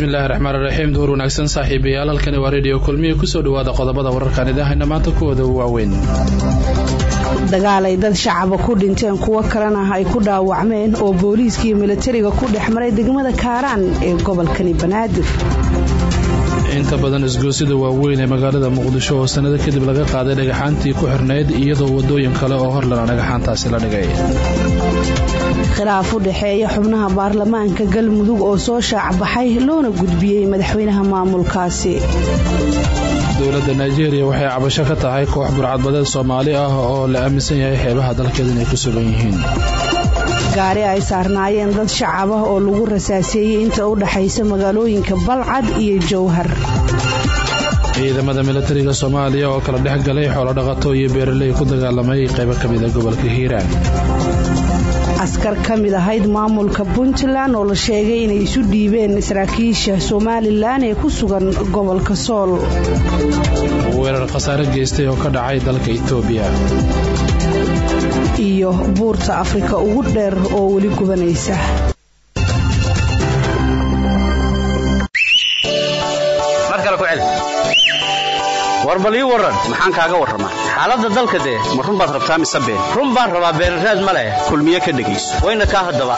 bismillahi raxmaan raxiim duhur wanaagsan saaxiibayaal halkani waa rediyo kulmiya kusoo dhawaada qodobada wararkaan idahayna maanta kuwooda waaweyn dagaal ay dad shacaba ku dhinteen kuwo kalena ay ku dhaawacmeen oo booliiskaiyo milatariga ku dhex maray degmada kaaraan ee gobolkani banaadir inta badan isgoosida waaweyn ee magaalada muqdisho oo sannado kadib laga qaaday dhagaxaantii ku xirnayd iyadoo wadooyin kale oo horlana dhagaxaantaasi la dhigay khilaaf u dhexeeya xubnaha baarlamaanka galmudug oo soo shaacbaxay loona gudbiyey madaxweynaha maamulkaasi dowladda nigeria waxay cabasho ka tahay koox burcadbadeed soomaali ah oo la aaminsan yahay xeebaha dalkeeda inay ku sugan yihiin gaari ay saarnaayeen dad shacab ah oo lagu rasaaseeyey inta u dhaxaysa magaalooyinka balcad iyo jowhar ciidamada milatariga soomaaliya oo kala dhex galay xoolodhaqato iyo beeraley ku dagaalamay qaybo ka mida gobolka hiiraan askar ka mid ahayd maamulka puntland oo la sheegay inay isu dhiibeen saraakiisha somalilan ee ku sugan gobolka sool weerar khasaare geystay oo ka dhacay dalka itoobiya iyo buurta afrika ugu dheer oo weli gubanaysa war bal ii warran maxaan kaaga warramaa xaaladda dalka dee ma run baad rabtaa mise been run baan rabaa beenraad ma leh kulmiye ka dhegayso wayna kaa haddaba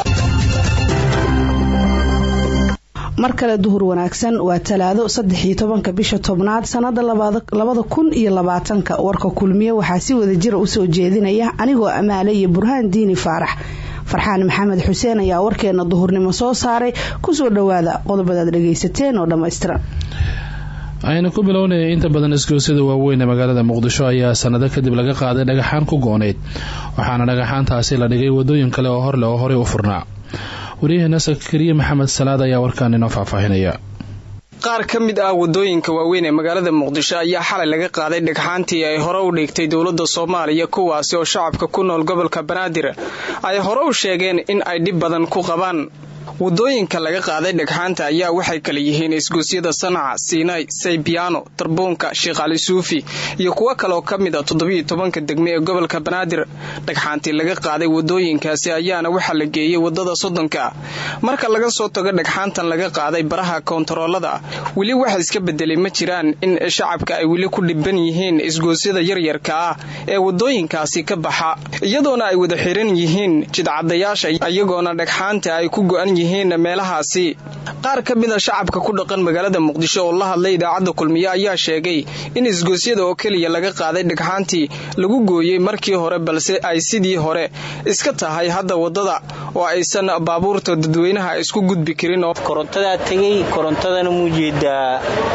mar kale duhur wanaagsan waa talaado saddexiyo tobanka bisha tobnaad sannada labada kun iyo labaatanka warka kulmiye waxaa si wada jira usoo jeedinaya anigoo amaale iyo burhaan diini faarax farxaan maxamed xuseen ayaa warkeena duhurnimo soo saaray kusoo dhowaada qodobadaad dhagaysateen oo dhammaystiran aynu ku bilownaya inta badan isgoosada waaweyn ee magaalada muqdisho ayaa sanado kadib laga qaaday dhagaxaan ku goonayd waxaana dhagaxaantaasi la dhigay wadooyin kale oo horleh oo horey u furnaa waryaheena sakariye maxamed salaad ayaa warkaan inoo faahfaahinaya qaar ka mid ah wadooyinka waaweyn ee magaalada muqdisho ayaa xalay laga qaaday dhagxaantii ay hore u dhigtay dowladda soomaaliya kuwaasi oo shacabka ku nool gobolka banaadir ay hore u sheegeen in ay dhib badan ku qabaan wadooyinka laga qaaday dhagxaanta ayaa waxay kala yihiin isgoosyada sanaca siinay saybiyaano darbuunka sheekh cali suufi iyo kuwo kaleoo ka mid a toddobiyo tobanka degme ee gobolka banaadir dhagxaantii laga qaaday wadooyinkaasi ayaana waxaa la geeyey wadada soddonka marka laga soo tago dhagxaantan laga qaaday baraha koontaroolada weli waxa iska bedelay ma jiraan in shacabka ay weli ku dhiban yihiin isgoosyada yaryarka ah ee wadooyinkaasi ka baxa iyadoona ay wada xiran yihiin jidcadayaasha iyagoona dhagxaanta ay ku go-an yihiin meelahaasi qaar ka mida shacabka ku dhaqan magaalada muqdisho oo la hadlay idaacadda kulmiye ayaa sheegay in isgoosyada oo keliya laga qaaday dhagxaantii lagu gooyey markii hore balse ay sidii hore iska tahay hadda wadada oo aysan baabuurta dadweynaha isku gudbi karin korontadaa tegey korontadana muu jeedaa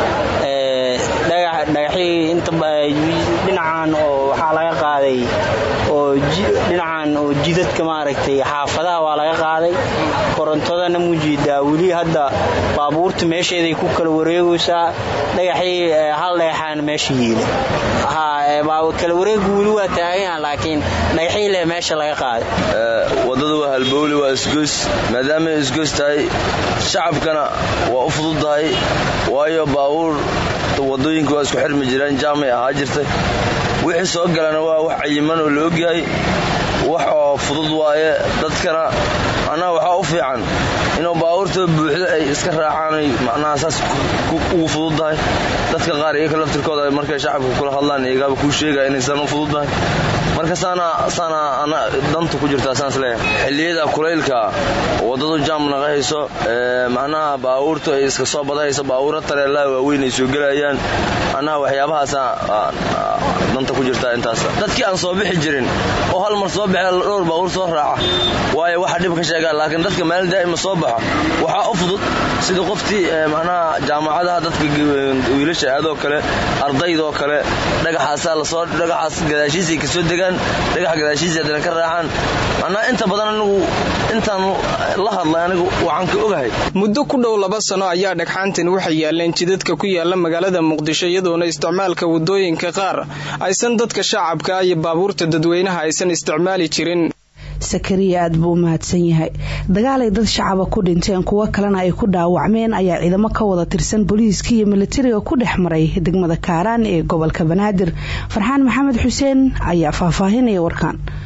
dhagaxii dhinacan oo waxaa laga qaaday oo dhinacan oo jidadka maaragtay xaafadaha waa laga qaaday korontadana muu jeedaa weli hadda baabuurta meesheeday ku kala wareegaysaa dhagaxii hal dhagaxaana meesha yiila kala wareegu weli waa taagan laakiin dhagaxii leh meesha laga qaaday wadada waa halbowli waa isgoys maadaamay isgoys tahay shacabkana waa u fududdahay waayo baabuur wadooyinka waa isku xirmi jireen jaamay ahaa jirtay wixii soo galana waa wax cayiman oo la ogyahay wax oo fudud waaye dadkana macnaha waxaa u fiican inuu baabuurtoo buuxdo ay iska raacaan macnaha saas ugu fududdahay dadka qaar iyaka laftirkooda markay shacabka kula hadlaan iyagaaba kuu sheegaya inaysan u fududdahay marka saana ana danta ku jirtaa saans leeyahay xilliyada kulaylka waddadu jaam naqahayso macnaha baabuurtu ay iska soo badahayso baabuura tareelaha waaweyn ay soo gelayaan macnaha waxyaabahaasa danta ku jirtaa intaas dadkii aan soo bixi jirin oo hal mar soo baxe dhowr baabuur soo raaca waayo waxa dhib ka sheegaan laakiin dadka meel daa'ima soo baxo waxaa u fudud sida qoftii macnaha jaamacadaha dadka wiilasha aadoo kale ardaydoo kale dhagaxaasaa lasoo dhagaxaas gadaashiisay kasoo degaan dhagax gadaashiisa haddana ka raacaan macnaha inta badan anigu intaan la hadlay anigu waxaan ka ogahay muddo ku dhow laba sano ayaa dhagxaantan waxay yaaleen jidadka ku yaala magaalada muqdisho iyadoona isticmaalka wadooyinka qaar aysan dadka shacabka iyo baabuurta dadweynaha aysan isticmaali jirin sakariya aad buu u mahadsan yahay dagaalay dad shacaba ku dhinteen kuwo kalena ay ku dhaawacmeen ayaa ciidamo ka wada tirsan booliiska iyo militariga ku dhex maray degmada kaaraan ee gobolka banaadir farxaan maxamed xuseen ayaa faahfaahinaya warkaan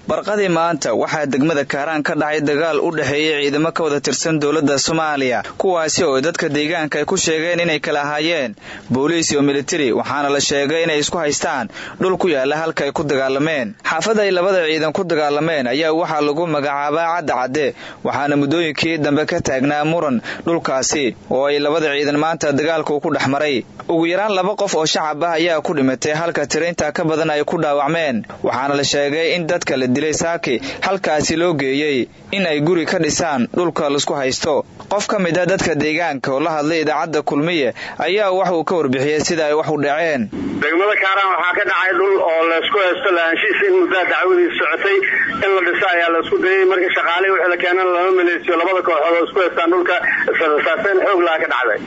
barqadii maanta waxaa degmada kaaraan ka dhacay dagaal u dhexeeyey ciidamo ka wada tirsan dowladda soomaaliya kuwaasi oo dadka deegaanka ay ku sheegeen inay kala ahaayeen booliis iyo militari waxaana la sheegay inay isku haystaan dhul ku yaala halka ay ku dagaalameen xaafada ay labada ciidan ku dagaalameen ayaa waxaa lagu magacaabaa cadda cadde waxaana muddooyinkii dambe ka taagnaa muran dhulkaasi oo ay labada ciidan maanta dagaalka uu ku dhex maray ugu yaraan laba qof oo shacab ah ayaa ku dhimatay halka tirainta ka badan ay ku dhaawacmeen waxaana la sheegay in dadka la dilay saaki halkaasi loo geeyey in ay guri ka dhisaan dhulka laisku haysto qof ka mid a dadka deegaanka oo la hadlay idaacadda kulmiye ayaa wax uu ka warbixiyey sida ay wax u dhaceen degmada kaaraan waxaa ka dhacay dhul oo laysku haysto lahaanshihiisa in muddaa dacwadiis socotay in la dhiso ayaa laisku dayay marka shaqaalihii wixii la keenan lama maleysiyo labada kooxood oo isku haystaan dhulka israsaaseen xoog laha ka dhacday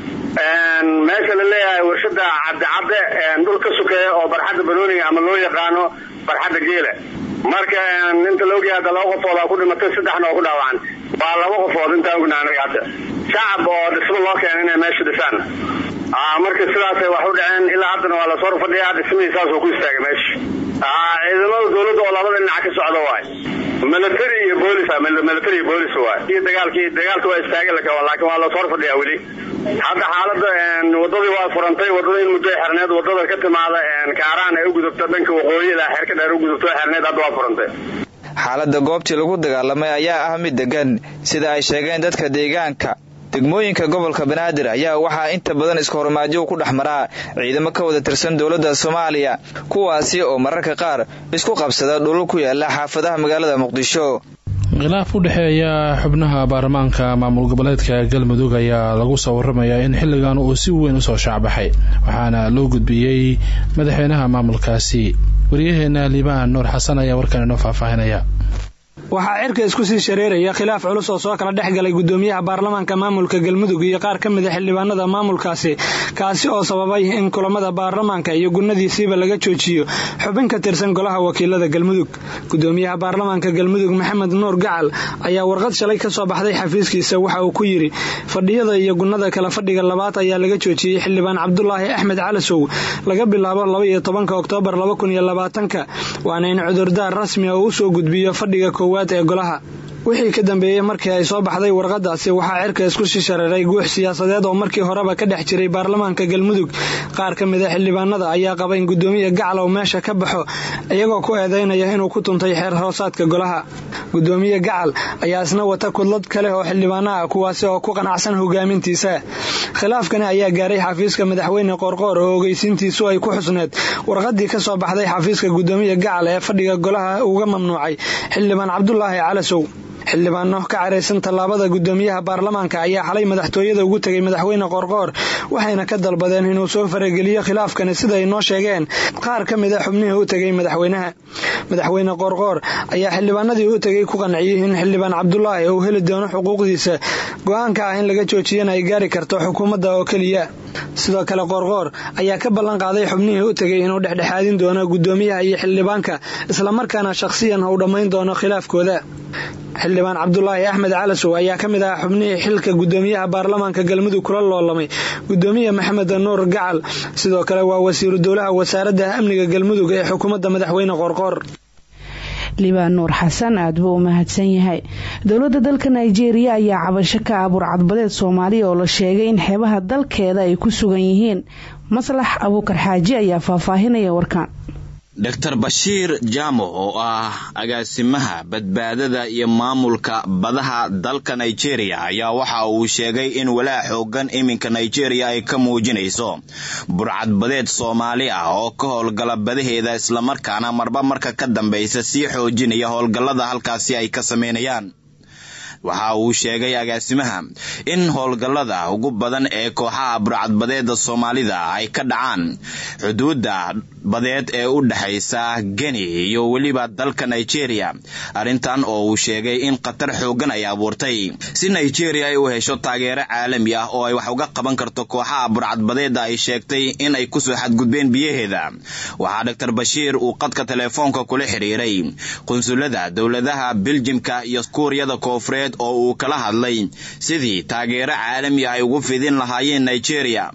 meesha la leeyahay warshada cadde cadde dhul ka sukeeya oo barxadda banooniga ama loo yaqaano barxadda geela marka inta la ogyahay hadda laba qofood aa ku dhimatay saddexna oo ku dhaawacan waa laba qofood intaan ogna anaga hadda shacab oo dhismo loo keena inay meesha dhisaan marka sidaasay wax u dhaceen ilaa haddana waa lasoo fadhiyaa dhismihii saasoo ku istaagay meesha ciidamada dowladda oo labada dhinac ka socda waay military iyo boolis military iyo boolis waay iyo dagaalkii dagaalka waa istaagay laakiin waa lasoo fadhiyaa weli hadda xaalada wadadii waa furantay wadada in muddo xerneed wadada ka timaada kaaraan ay u gudubto dhanka waqooyi ilaa xeerka dheer u gudubto xerneed hadda waa furantay xaaladda goobtii lagu dagaalamay ayaa ah mid degan sida ay sheegeen dadka deegaanka degmooyinka gobolka banaadir ayaa waxaa inta badan iskahormaadyo ku dhex maraa ciidamo ka wada tirsan dowladda soomaaliya kuwaasi oo mararka qaar isku qabsada dhulul ku yaala xaafadaha magaalada muqdisho khilaaf u dhexeeya xubnaha baarlamaanka maamul goboleedka galmudug ayaa lagu soo waramayaa in xilligan uu si weyn usoo shaacbaxay waxaana loo gudbiyey madaxweynaha maamulkaasi waryaheena liibaan nuur xasan ayaa warkan inoo faahfaahinaya waxaa cirka isku sii shareeraya khilaaf culus oo soo kala dhex galay gudoomiyaha baarlamaanka maamulka galmudug iyo qaar ka mid a xildhibaanada maamulkaasi kaasi oo sababay in kulamada baarlamaanka iyo gunadiisiiba laga joojiyo xubin ka tirsan golaha wakiilada galmudug gudoomiyaha baarlamaanka galmudug maxamed nuur gacal ayaa warqad shalay ka soo baxday xafiiskiisa waxa uu ku yidhi fadhiyada iyo gunnada kala fadhiga labaad ayaa laga joojiyey xildhibaan cabdulaahi axmed calasow laga bilaabo labaiyo tobanka oktoobar laba kun iyo labaatanka waana in cudurdaar rasmi a uu usoo gudbiyo fadhiga koowaad ee golaha wixii ka dambeeyey markii ay soo baxday warqadaasi waxaa cirka isku shishareeray guux siyaasadeed oo markii horeba ka dhex jiray baarlamaanka galmudug qaar ka mid a xildhibaanada ayaa qaba in gudoomiya gacalow meesha ka baxo iyagoo ku eedeynaya inuu ku tuntay xeer hoosaadka golaha gudoomiye gacal ayaa isna wata kudlad kale oo xildhibaana ah kuwaasi oo ku qanacsan hogaamintiisa khilaafkani ayaa gaaray xafiiska madaxweyne qoorqoor oo ogeysiintiisu ay ku xusneed warqadii ka soo baxday xafiiska gudoomiya gacal ee fadhiga golaha uga mamnuucay xildhibaan cabdulaahi calasow xildhibaano ka caraysan tallaabada gudoomiyaha baarlamaanka ayaa xalay madaxtooyada ugu tegay madaxweyne qoorqoor waxayna ka dalbadeen inuu soo farageliyo khilaafkani siday noo sheegeen qaar ka mid a xubnihii u tegay madaxweynaha madaxweyne qoorqoor ayaa xildhibaanadii u tegay ku qanciyey in xildhibaan cabdulaahi uu heli doono xuquuqdiisa go-aanka ah in laga joojiyana ay gaari karto xukuumadda oo keliya sidoo kale qoorqoor ayaa ka ballan qaaday xubnihii u tegay inuu dhexdhexaadin doono gudoomiyaha iyo xildhibaanka islamarkaana shakhsiyan uu dhammayn doono khilaafkooda xildhibaan cabdulaahi axmed calasow ayaa ka mid ah xubnihii xilka gudoomiyaha baarlamaanka galmudug kula loolamay gudoomiye maxamed nuur gacal sidoo kale waa wasiiru dowlaha wasaaradda amniga galmudug ee xukuumadda madaxweyne qoorqoor liibaan nuur xasan aad buu u mahadsan yahay dowladda dalka nigeria ayaa cabasho ka ah burcadbadeed soomaaliya oo la sheegay in xeebaha dalkeeda ay ku sugan yihiin maslax abuukar xaaji ayaa faahfaahinaya warkan dor bashiir jaamo oo ah agaasimaha badbaadada iyo maamulka badaha dalka nigeria ayaa waxa uu sheegay in walaa xoogan iminka nigeria ay ka muujinayso burcadbadeed soomaali ah oo ka howlgala badaheeda islamarkaana marba marka ka dambaysa sii xoojinaya howlgallada halkaasi ay ka sameynayaan waxa uu sheegay agaasimaha in howlgallada ugu badan ee kooxaha burcadbadeeda soomaalida ay ka dhacaan xuduudda badeed ee u dhexaysa geni iyo weliba dalka nigeria arrintan oo uu sheegay in khatar xoogan ay abuurtay si nigeria ay u hesho taageero caalami ah oo ay wax uga qaban karto kooxaha burcadbadeeda ay sheegtay in ay kusoo xadgudbeen biyaheeda waxaa doctor bashiir uu qadka telefoonka kula xidhiiray qunsulada dowladaha beljimka iyo kuuriyada koofureed oo uu kala hadlay sidii taageero caalami ah ay ugu fidin lahaayeen nigeria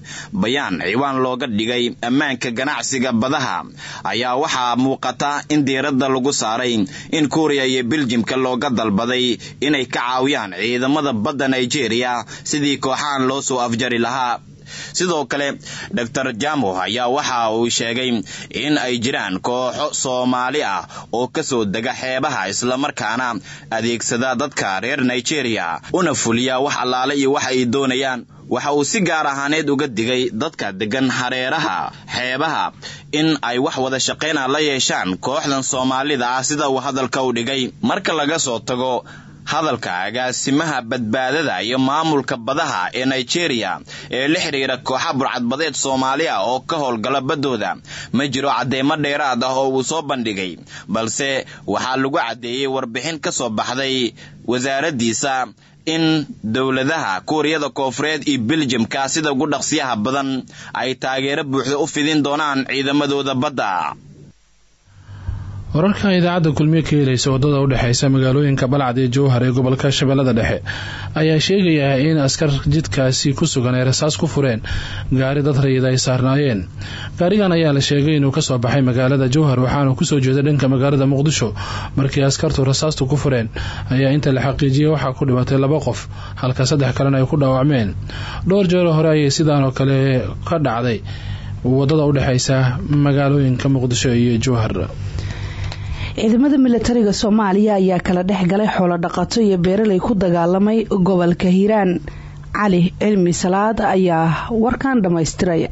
bayaan ciwaan looga dhigay ammaanka ganacsiga badaha ayaa waxaa muuqata in diiradda lagu saaray in kuuriya iyo biljimka looga dalbaday inay ka caawiyaan ciidamada badda nigeria sidii kooxahan loo soo afjari lahaa sidoo kale dor jamo ayaa waxa uu sheegay in ay jiraan kooxo soomaali ah oo kasoo dega xeebaha islamarkaana adeegsada dadka reer nigeria una fuliya wax allaale iyo wax ay doonayaan waxa uu si gaar ahaaneed uga digay dadka degan hareeraha xeebaha in ay wax wada shaqayna la yeeshaan kooxdan soomaalida ah sida uu hadalka u dhigay marka laga soo tago hadalka agaasimaha badbaadada iyo maamulka badaha ee nigeria ee la xidhiira kooxa burcadbadeed soomaali ah oo ka howlgala baddooda ma jiro caddeemo dheeraad ah oo uu soo bandhigay balse waxaa lagu caddeeyey warbixin ka soo baxday wasaaraddiisa in dowladaha kuuriyada koofureed iyo beljamka sida ugu dhaqsiyaha badan ay taageero buuxda u fidin doonaan ciidamadooda badda wararka idaacadda kulmiye ka helaysa wadada udhexeysa magaalooyinka balcad iyo jowhar ee gobolka shabeellada dhexe ayaa sheegaya in askar jidkaasi ku sugan ay rasaas ku fureen gaari dad rayid ay saarnaayeen gaarigan ayaa la sheegay inuu kasoo baxay magaalada jowhar waxaana kusoo jeeda dhanka magaalada muqdisho markii askartu rasaastu ku fureen ayaa inta la xaqiijiyey waxaa ku dhimatay laba qof halka saddex kalena ay ku dhaawacmeen dhowr jeero hore ayay sidaanoo kale ka dhacday wadada udhexeysa magaalooyinka muqdisho iyo jowhar ciidamada milatariga soomaaliya ayaa kala dhex galay xoolo dhaqato iyo beeraley ku dagaalamay gobolka hiiraan cali cilmi salaad ayaa warkan dhammaystiraya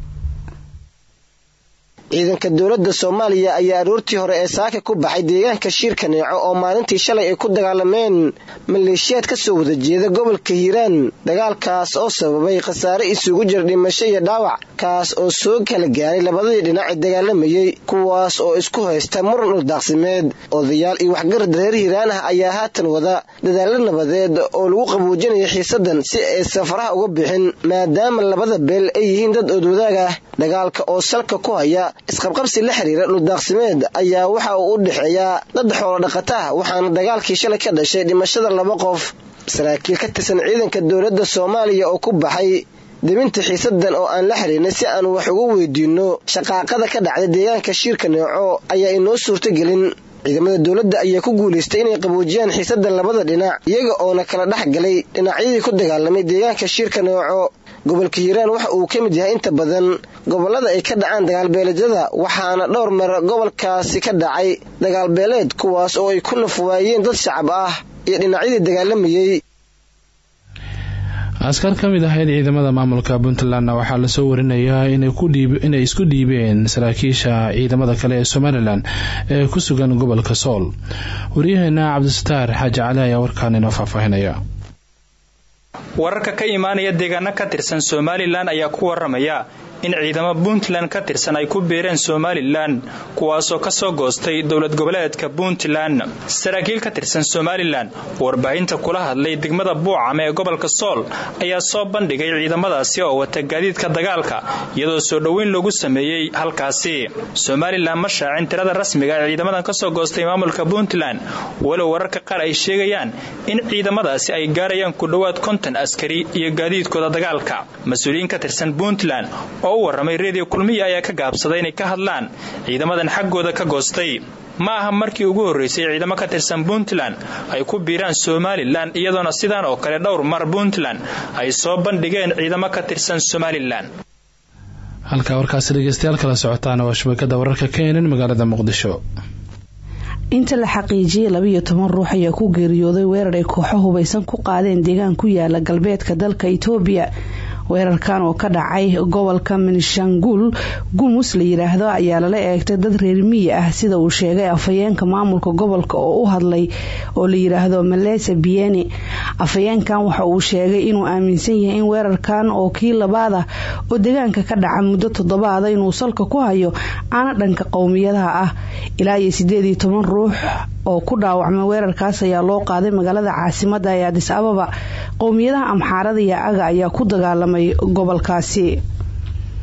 ciidanka dowladda soomaaliya ayaa aroortii hore ee saaka ku baxay deegaanka shiirka neeco oo maalintii shalay ay ku dagaalameen maleeshiyaad ka soo wada jeeda gobolka hiiraan dagaalkaas oo sababay khasaare isugu jira dhimasho iyo dhaawac kaas oo soo kala gaaray labadii dhinac ee dagaalamayey kuwaas oo isku haysta muran uldaaqsimeed odayaal iyo waxgarad reer hiiraan ah ayaa haatan wada dadaalo nabadeed oo lagu qabuujinaya xiisadan si ay safaraha uga bixin maadaama labada beel ay yihiin dad oodwadaag ah dagaalka oo salka ku haya isqabqabsi la xiriira dhuldaaqsimeed ayaa waxa uu u dhexeeyaa dad xoolo dhaqata ah waxaana dagaalkii shalay ka dhashay dhimashada laba qof saraakiil ka tirsan ciidanka dowladda soomaaliya oo ku baxay debinta xiisadan oo aan la xiriirnay si aan wax ugu weydiinno shaqaaqada ka dhacday deegaanka shiirka neeco ayaa inoo suurtogelin ciidamada dowladda ayaa ku guulaystay inay qabuujiyaan xiisadan labada dhinac iyaga oona kala dhex galay dhinacyadii ku dagaalamay deegaanka shiirka neeco gobolka hiiraan waxa uu ka mid yahay inta badan gobolada ay ka dhacaan dagaalbeeleedyada waxaana dhowr meer gobolkaasi ka dhacay dagaalbeeleed kuwaas oo ay ku nafwaayeen dad shacab ah iyo dhinacyadii dagaalamayey askar ka mid ahayd ciidamada maamulka puntlandna waxaa lasoo warinayaa inay isku dhiibeen saraakiisha ciidamada kale ee somalilan ee ku sugan gobolka sool waryaheena cabdisataar xaaji cali ayaa warkaan inoo faahfaahinaya wararka ka imaanaya deegaano ka tirsan somalilan ayaa ku waramaya in ciidamo puntland ka tirsan ay ku biireen somalilan kuwaasoo kasoo goostay dowlad goboleedka puntland saraakiil ka tirsan somalilan warbaahinta kula hadlay degmada buucam ee gobolka sool ayaa soo bandhigay ciidamadaasi oo wata gaadiidka dagaalka iyadoo soo dhoweyn loogu sameeyey halkaasi somalilan ma shaacin tirada rasmiga ee ciidamadan kasoo goostay maamulka puntland walow wararka qaar ay sheegayaan in ciidamadaasi ay gaarayaan ku dhowaad konton askari iyo gaadiidkooda dagaalka mas-uuliyiin ka tirsan puntland oo u warramay reediyo kulmiya ayaa ka gaabsaday inay ka hadlaan ciidamadan xaggooda ka goostay ma aha markii ugu horreysay ciidamo ka tirsan puntland ay ku biiraan somalilan iyadoona sidaan oo kale dhowr mar puntland ay soo bandhigeen ciidamo ka tirsan somalilan halkaa warkaasi dhegeystayaal kala socotaana waa shabakada wararka keenan magaalada muqdisho inta la xaqiijiyay labiyo toban ruux ayaa ku geeriyooday weerar ay kooxo hubaysan ku qaadeen deegaan ku yaala galbeedka dalka itoobiya weerarkan oo ka dhacay gobolka minshanguul gumus la yiraahdo ayaa lala eegtay dad reer miyi ah sida uu sheegay afhayeenka maamulka gobolka oo u hadlay oo la yiraahdo malesa bieni afhayeenkan waxa uu sheegay inuu aaminsan yahay in weerarkan oo kii labaad ah oo deegaanka ka dhaca muddo toddobaada inuu salka ku hayo aana dhanka qowmiyadaha ah ilaa iyo sideed iyo toban ruux oo ku dhaawacmay weerarkaas ayaa loo qaaday magaalada caasimada ee adis ababa qowmiyadaha amxaarada iyo aga ayaa ku dagaalamay gobolkaasi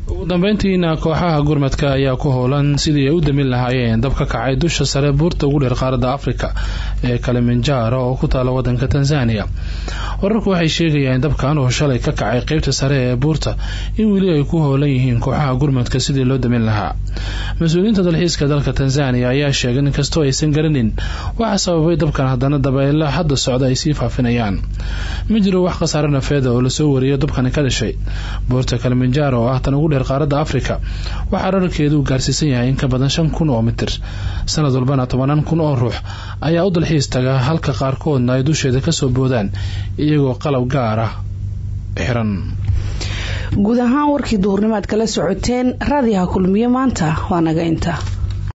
ugu dambeyntiina kooxaha gurmadka ayaa ku howlan sidii ay u damin lahaayeen dab ka kacay dusha sare buurta ugu dheer qaaradda afrika ee kalimanjaro oo ku taala wadanka tanzania wararku waxay sheegayaan dabkan oo shalay ka kacay qeybta sare ee buurta in weli ay ku howlan yihiin kooxaha gurmadka sidii loo damin lahaa mas-uuliyiinta dalxiiska dalka tanzania ayaa sheegay in kastoo aysan garanin waxa sababay dabkan haddana dabeela hadda socda ay sii faafinayaan ma jiro wax khasaare nafeeda oo lasoo wariyo dabkani ka dhashay buurta kalimanjaro oo ah tan ugu dheer qaaradda afrika waxaa rararkeedu gaarsiisan yahay in ka badan shan kun oo mitir sanad walbana tobanaan kun oo ruux ayaa u dalxiis taga halka qaarkoodna ay dusheeda kasoo boodaan iyagoo qalab gaar ah xiran guud ahaan warkii duhurnimaad kala socoteen raadiyaha kulmiye maanta waa naga inta